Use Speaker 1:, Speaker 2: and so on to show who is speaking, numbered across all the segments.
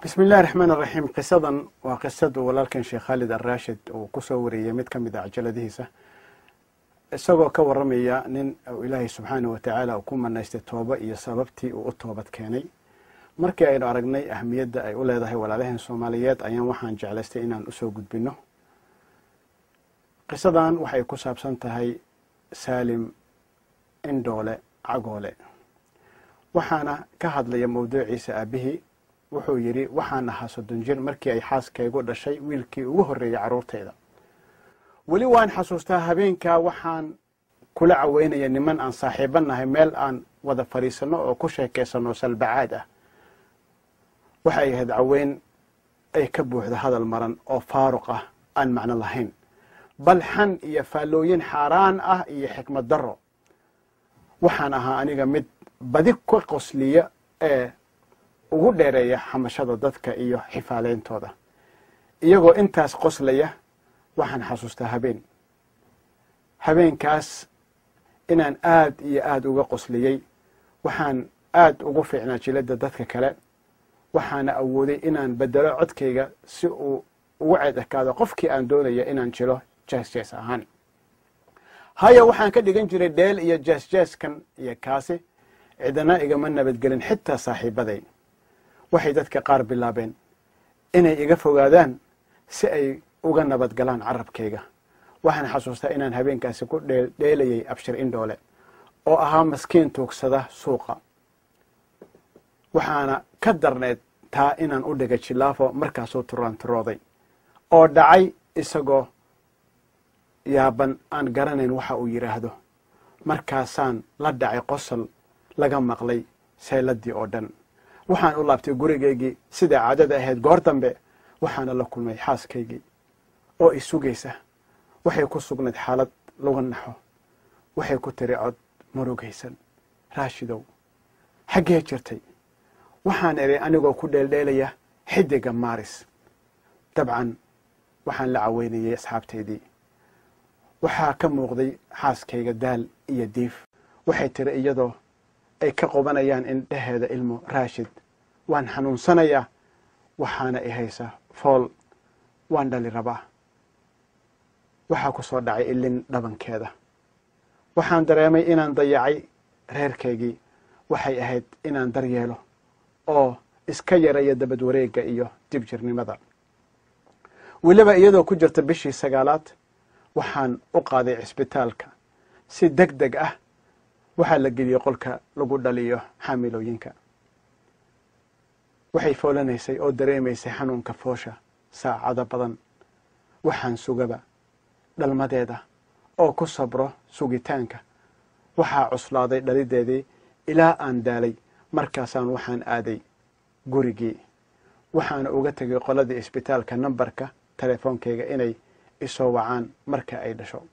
Speaker 1: bismi illahi raxmaan raxiim qisadan waa qisadu walaalkan sheekh khaalid alraashid uu kusoo wariyey mid ka mid a cajaladihiisa isagoo ka waramaya nin uu ilaahay subxaanah wa tacaala uu ku manaystay tooba iyo sababtii uu u toobad keenay markii aynu aragnay ahmiyadda ay u leedahay walaalaheen soomaaliyeed ayaan waxaan jeclaystay inaan usoo gudbino qisadan waxay ku saabsan tahay saalim indhoole cagoole waxaana ka hadlaya mawduuciisa aabihii wuxuu yidhi waxaan ahaa soddon jir markii ay xaaskaygu dhashay wiilkii ugu horreeyey carruurtayda weli waan xasuustaa habeenkaa waxaan kula caweynaya niman aan saaxiibo nahay meel aan wada fadhiisanno oo ku sheekaysanno salbacaad ah waxay ahayd caweyn ay ka buuxdo hadal maran oo faaruq ah aan macno lahayn bal xan iyo faallooyin xaaraan ah iyo xikmad darro waxaan ahaa aniga mid badi ka qosliya ee ugu dheereeya xamashada dadka iyo xifaaleyntooda iyagoo intaas qoslaya waxaan xasuustaa habeen habeenkaas inaan aad iyo aad uga qosliyey waxaan aad ugu fiicnaa jiladda dadka kale waxaana awooday inaan bedelo codkayga si uu ugu ceed ekaado qofkii aan doonaya inaan jilo jees jees ahaan haya waxaan ka dhigan jiray dheel iyo jees jeeskan iyo kaasi cidana igama nabadgelin xitaa saaxiibaday waxay dadka qaar bilaabeen inay iga fogaadaan si ay uga nabadgalaan carabkayga waxaan xasuustaa inaan habeenkaasi ku dheelayay abshir indhoole oo ahaa maskiin tuugsada suuqa waxaana ka darneed taa inaan u dhigay jilaafo markaasuu turaanturooday oo dhacay isagoo yaaban aan garanayn waxa uu yidhaahdo markaasaan la dhacay qosol laga maqlay sayladii oo dhan waxaan u laabtay gurigaygii siday caadada ahayd goor dambe waxaana la kulmay xaaskaygii oo i sugaysa waxay ku sugnayd xaalad lagu naxo waxay ku tiri cod murugaysan raashidow xaggee jirtay waxaan idhi anigoo ku dheeldheelaya xidiga maaris dabcan waxaan la caweynayay asxaabtaydii waxaa ka muuqday xaaskayga daal iyo diif waxay tiri iyadoo ay ka qobanayaan indhaheeda ilmo raashid waan xanuunsanayaa waxaana i haysa fool waan dhali rabaa waxaa ku soo dhacay ilin dhabankeeda waxaan dareemay inaan dayacay reerkaygii waxay ahayd inaan daryeelo oo iska yaraya dabad wareegga iyo dib jirnimada weliba iyadoo ku jirta bishii sagaalaad waxaan u qaaday cisbitaalka si deg deg ah waxaa la geliyey qolka lagu dhaliyo xaamilooyinka waxay foolanaysay oo dareemaysay xanuunka foosha saacado badan waxaan sugaba dhalmadeeda oo ku sabro sugitaanka waxaa cuslaaday dhalideedii ilaa aan daalay markaasaan waxaan aaday gurigii waxaana uga tegay qoladii isbitaalka nambarka telefoonkayga inay isoo wacaan marka ay dhasho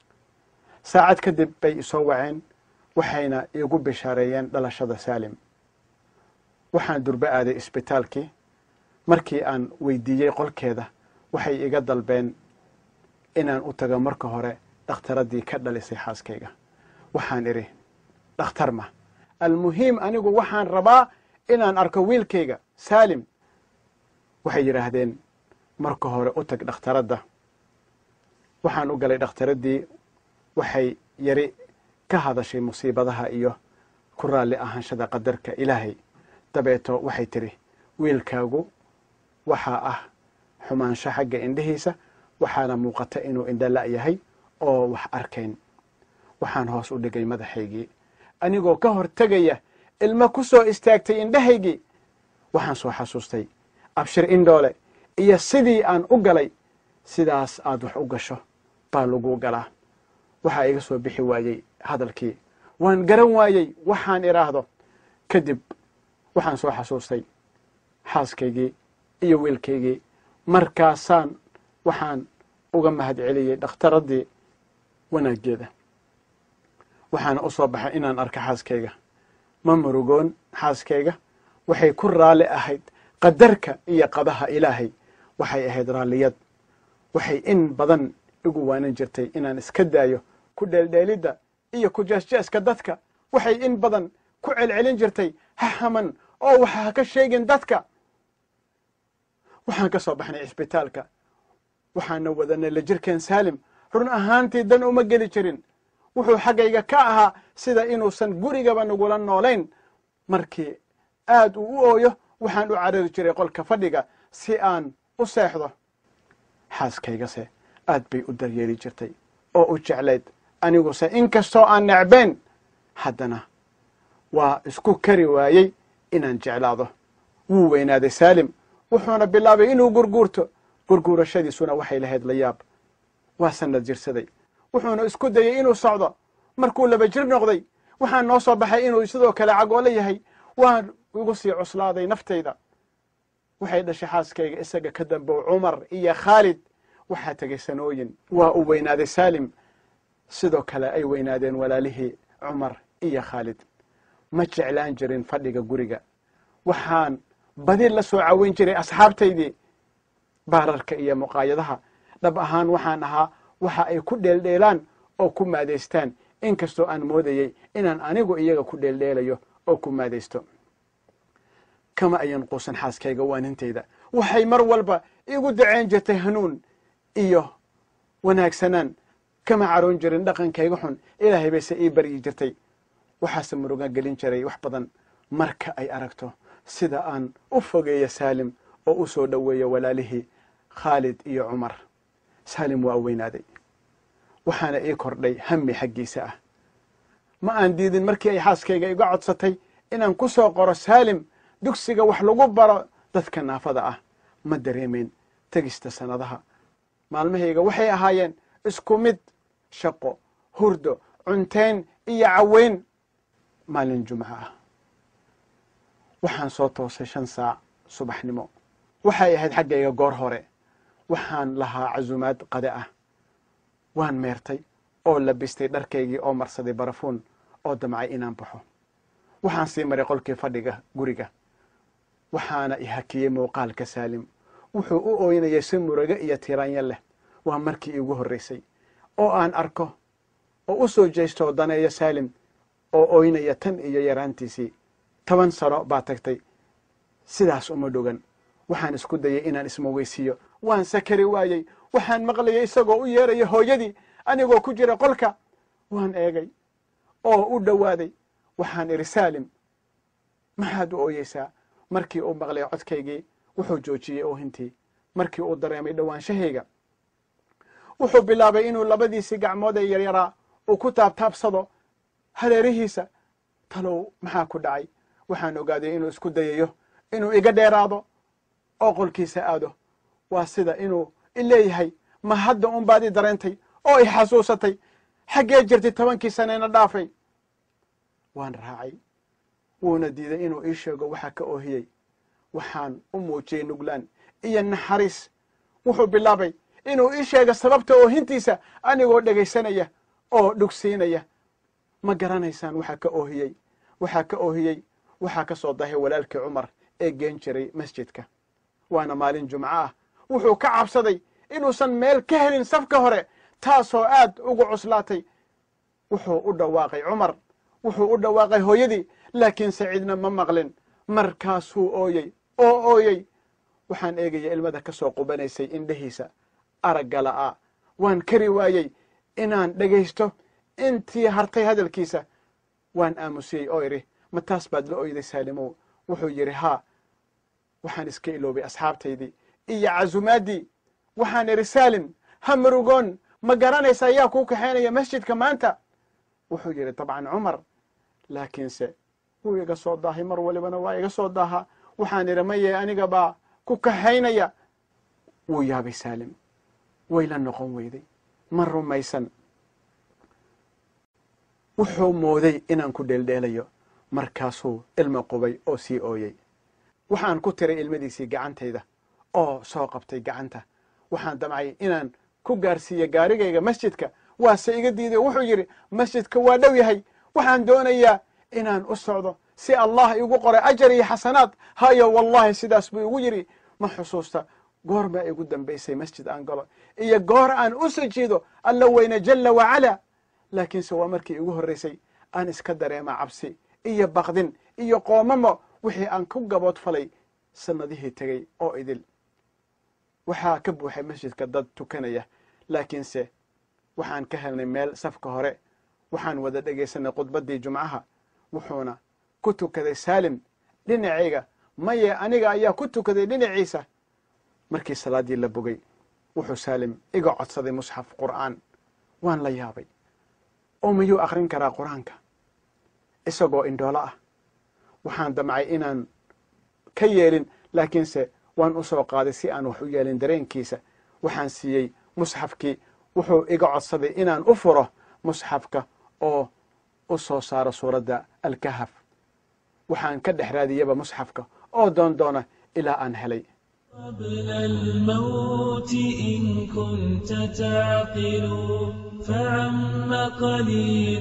Speaker 1: saacad kadib bay isoo waceen waxayna iigu bishaareeyeen dhalashada saalim waxaan durbe aaday isbitaalkii markii aan weydiiyey qolkeeda waxay iga dalbeen inaan u tago marka hore dhakhtaradii ka dhalisay xaaskayga waxaan idhi dhakhtar ma almuhiim anigu waxaan rabaa inaan arko wiilkayga saalim waxay yidhaahdeen marka hore u tag dhakhtaradda waxaan u galay dhakhtaradii waxay yari ka hadashay musiibadaha iyo ku raalli ahaanshada qadarka ilaahay dabeeto waxay tidhi wiilkaagu waxaa ah xumaansho xagga indhihiisa waxaana muuqata inuu indhala yahay oo wax arkayn waxaan hoos u dhigay madaxaygii anigoo ka hor tegaya ilmo ku soo istaagtay indhahaygii waxaan soo xasuustay abshir indhoole iyo sidii aan u galay sidaas aad wax u gasho baa lagu galaa waxaa iga soo bixi waayey hadalkii waan garan waayey waxaan idhaahdo kadib waxaan soo xasuustay xaaskaygii iyo wiilkaygii markaasaan waxaan uga mahad celiyey dhakhtaradii wanaaggeeda waxaana u soo baxay inaan arko xaaskayga ma murugoon xaaskayga waxay ku raalli ahayd qadarka iyo qadaha ilaahay waxay ahayd raalliyad waxay in badan igu waanin jirtay inaan iska daayo ku dheeldheelidda iyo ku jeesjeeska dadka waxay in badan ku celcelin jirtay ha haman oo waxa ha ka sheegin dadka waxaan ka soo baxnay cisbitaalka waxaana wadanay la jirkeen saalim run ahaantii dan uma geli jirin wuxuu xaggayga ka ahaa sida inuusan gurigaba nagula noolayn markii aad uu u ooyo waxaan u carari jiray qolka fadhiga si aan u seexdo xaaskaygase aad bay u daryeeli jirtay oo u jeclayd aniguse in kastoo aan necbayn haddana waa isku kari waayey inaan jeclaado wuu weynaaday saalim wuxuuna bilaabay inuu gurguurto gurguurashadiisuna waxay lahayd la yaab waa sanad jirsaday wuxuuna isku dayey inuu socdo markuu laba jir noqday waxaan noo soo baxay inuu sidoo kale cagoolo yahay waan igu sii cuslaaday naftayda waxay dhashay xaaskayga isaga ka dambow cumar iyo khaalid waxaa tegay sanooyin waa uu weynaaday saalim sidoo kale ay weynaadeen walaalihii cumar iyo khaalid ma jeclaan jirin fadhiga guriga waxaan badi la soo caweyn jiray asxaabtaydii baararka iyo muqaayadaha dhab ahaan waxaan ahaa waxa ay ku dheeldheelaan oo ku maadaystaan in kastoo aan moodayey inaan anigu iyaga ku dheeldheelayo oo ku maadaysto kama ayan quusan xaaskayga waanintayda waxay mar walba igu daceyn jirtay hanuun iyo wanaagsanaan kama caroon jirin dhaqankayga xun ilaahay bayse ii baryi jirtay waxaase muruga gelin jiray wax badan marka ay aragto sida aan u fogeeyo saalim oo u soo dhoweeyo walaalihii khaalid iyo cumar saalim waa weynaaday waxaana ii kordhay hami xaggiisa ah ma aan diidin markii ay xaaskayga iga codsatay inaan ku soo qoro saalim dugsiga wax lagu baro dadka naafada ah ma dareemayn tegista sannadaha maalmahayga waxay ahaayeen isku mid shaqo hurdo cuntayn iyo caweyn maalin jumco ah waxaan soo toosay shan saac subaxnimo waxay ahayd xaggayga goor hore waxaan lahaa casumaad qade ah waan meertay oo labistay dharkaygii oo marsaday barafuun oo damcay inaan baxo waxaan sii maray qolkii fadhiga guriga waxaana i hakiyey muuqaalka saalim wuxuu u ooynayay si murugo iyo tiiraanyo leh waa markii iigu horraysay oo aan arko oo u soo jeestoo daneeyo saalim oo ooynaya tan iyo yaraantiisii toban sano baa tagtay sidaas uma dhogan waxaan isku dayey inaan ismaweysiiyo waan sakari waayey waxaan maqlayay isagoo u yeeraya hooyadii anigoo ku jira qolka waan eegay oo u dhowaaday waxaan idhi saalim maxaad u ooyeysaa markii uu maqlay codkaygii wuxuu joojiyey oohintii markii uu dareemay dhowaanshahayga wuxuu bilaabay inuu labadiisii gacmood ee yaryaraa uu ku taabtaabsado hareerihiisa talow maxaa ku dhacay waxaan ogaaday inuu isku dayayo inuu iga dheeraado oo qolkiisa aado waa sida inuu i leeyahay ma hadda un baad i dareentay oo i xasuusatay xaggee jirtay tobankii saneyna dhaafay waan raacay wuuna diiday inuu ii sheego waxa ka oohiyey waxaan u muujiyey nuglaan iyo naxariis wuxuu bilaabay inuu ii sheego sababta oohintiisa anigoo dhegaysanaya oo dhugsiinaya ma garanaysaan waxaa ka oohiyey waxaa ka oohiyey waxaa ka soo dahay walaalkii cumar ee geen jiray masjidka waana maalin jumco ah wuxuu ka cabsaday inuusan meel ka helin safka hore taasoo aad ugu cuslaatay wuxuu u dhawaaqay cumar wuxuu u dhawaaqay hooyadii laakiin saciidna ma maqlin markaasuu ooyey oo ooyey waxaan eegaya ilmada ka soo qubanaysay indhahiisa aragga la'aa waan kari waayey inaan dhegaysto intii hartay hadalkiisa waan aamusiyey oo idhi ma taas baad la oyday saalimow wuxuu yidhi haa waxaan iska iloobay asxaabtaydii iyo cazumaaddii waxaan idhi saalim ha murugoon ma garanaysa yaa kuu kaxaynaya masjidka maanta wuxuu yidhi dabcan cumar laakiinse wuu iga soo daahay mar walibana waa iga soo daahaa waxaan idhi maye aniga baa ku kaxaynaya wuu yaabay saalim way la noqon weyday ma rumaysan wuxuu mooday inaan ku dheeldheelayo markaasuu ilmo qubay oo sii ooyey waxaan ku tiray ilmadiisii gacantayda oo soo qabtay gacanta waxaan damcay inaan ku gaarsiiyo gaarigayga masjidka waase iga diiday wuxuu yidhi masjidka waa dhow yahay waxaan doonayaa inaan u socdo si allah igu qoray ajar iyo xasanaad hayo wallahi sidaas buu igu yidhi ma xusuusta goor baa igu dambaysay masjid aan galo iyo goor aan u sujiido alla weyne jalla wacala laakiinse waa markii igu horraysay aan iska dareema cabsi iyo baqdin iyo qoomamo wixii aan ku gabood falay sannadihii tegey oo idil waxaa ka buuxay masjidka dad tukanaya laakiinse waxaan ka helnay meel safka hore waxaan wada dhegaysanay khudbaddii jumcaha wuxuuna ku tukaday saalim dhinacayga maye aniga ayaa ku tukaday dhinaciisa markii salaaddii la bogay wuxuu saalim iga codsaday musxaf qur'aan waan la yaabay oo miyuu akhrin karaa qur-aanka isagoo indhoolo ah waxaan damcay inaan ka yeelin laakiinse waan u soo qaaday si aan wax u yeelin dareenkiisa waxaan siiyey musxafkii wuxuu iga codsaday inaan u furo musxafka oo u soo saaro suuradda alkahaf waxaan ka dhex raadiyaba musxafka oo doon doona ilaa aan helay
Speaker 2: قبل الموت إن كنت تعقل فعم قليل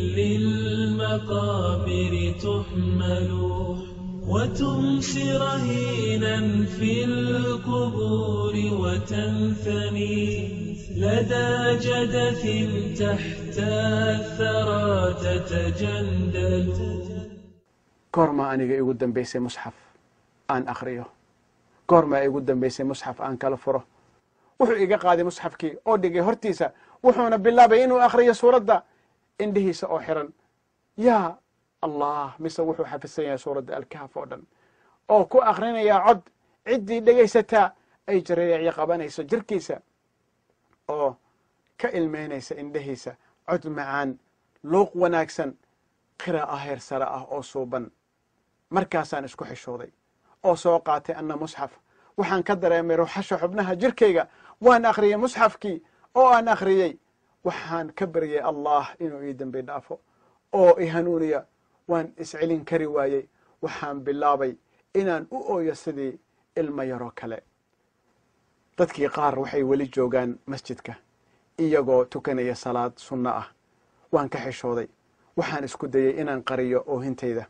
Speaker 2: للمقابر تحمل وتمسي رهينا في القبور وتنثني لدى جدث تحت الثرى تتجندل
Speaker 1: goormaa aniga igu dambaysay musxaf aan akhriyo goormaa igu dambaysay musxaf aan kala furo wuxuu iga qaaday musxafkii oo dhigay hortiisa wuxuuna bilaabay inuu akhriyo suuradda indhihiisa oo xiran yaa allah mise wuxuu xafidsan yahay suuradda alkahaf oo dhan oo ku akhrinayaa cod ciddii dhegaysataa ay jareecyo qabanayso jirkiisa oo ka ilmeynaysa indhihiisa cod macaan luuq wanaagsan qiraa'a heer sare ah oo suuban markaasaan isku xishooday oo soo qaatay anna musxaf waxaan ka dareemay ruuxasha xubnaha jirkayga waan akhriyey musxafkii oo aan akhriyey waxaan ka baryay allah inuu ii dembi dhaafo oo i hanuuniya waan iscelin kari waayey waxaan bilaabay inaan u ooyo sidii ilmo yaroo kale dadkii qaar waxay weli joogaan masjidka iyagoo tukanaya salaad sunno ah waan ka xishooday waxaan isku dayey inaan qariyo oohintayda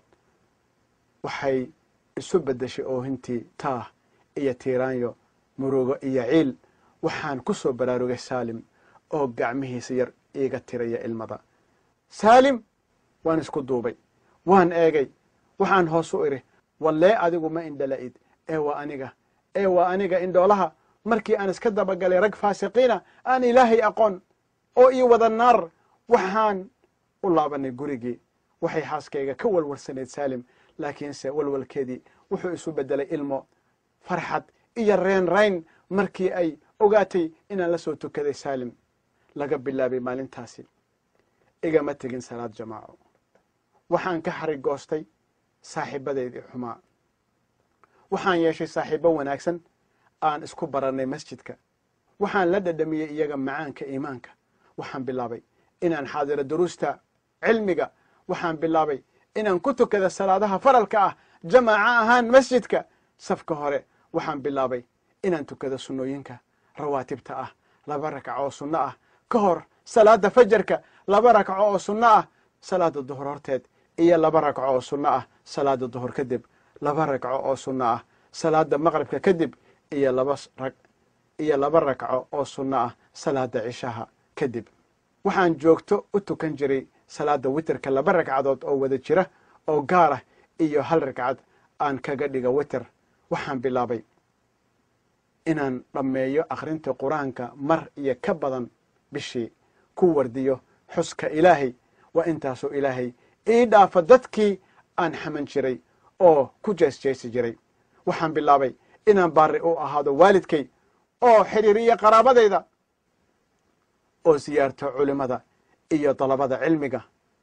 Speaker 1: waxay isu beddeshay oohintii taah iyo tiiraanyo murugo iyo ciil waxaan ku soo baraarugay saalim oo gacmihiisa yar iiga tiraya ilmada saalim waan isku duubay waan eegay waxaan hoos u idhi wallee adigu ma indhala'id ee waa aniga ee waa aniga indhoolaha markii aan iska dabagalay rag faasiqiina aan ilaahay aqoon oo ii wada naar waxaan u laabanay gurigii waxay xaaskayga ka walwalsanayd saalim laakiinse walwalkeedii wuxuu isu beddelay ilmo farxad iyo reen rayn markii ay ogaatay inaan la soo tukaday saalim laga bilaabay maalintaasi igama tegin salaad jamaaco waxaan ka xarigoostay saaxiibadeydii xumaa waxaan yeeshay saaxiibo wanaagsan aan isku barannay masjidka waxaan la dhadhamiyey iyaga macaanka iimaanka waxaan bilaabay inaan xaadiro duruusta cilmiga waxaan bilaabay inaan ku tukada salaadaha faralka ah jamaaco ahaan masjidka safka hore waxaan bilaabay inaan tukado sunnooyinka rawaatibta ah laba ragco oo sunno ah ka hor salaada fajarka laba ragco oo sunno ah salaada duhur horteed iyo laba ragco oo sunno ah salaada duhur kadib laba ragco oo sunno ah salaada maqribka kadib iyo laba rag iyo laba ragco oo sunno ah salaada cishaha kadib waxaan joogto u tukan jiray salaada witerka laba ragcadood oo wada jira oo gaar ah iyo hal ragcad aan kaga dhiga witer waxaan bilaabay inaan dhammeeyo akhrinta qur-aanka mar iyo ka badan bishii ku wardiyo xuska ilaahay waa intaasoo ilaahay ii dhaafa dadkii aan xaman jiray oo ku jeesjeesi jiray waxaan bilaabay inaan baari u ahaado waalidkay oo xidhiiriyo qaraabadayda oo siyaarto culimmada iyo dalabada cilmiga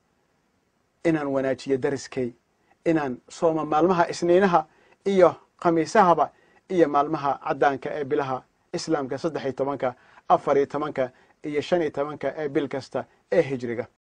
Speaker 1: inaan wanaajiyo dariskay inaan sooma maalmaha isniinaha iyo khamiisahaba iyo maalmaha caddaanka ee bilaha islaamka saddex iyo tobanka afar iyo tobanka iyo shan iyo tobanka ee bil kasta ee hijriga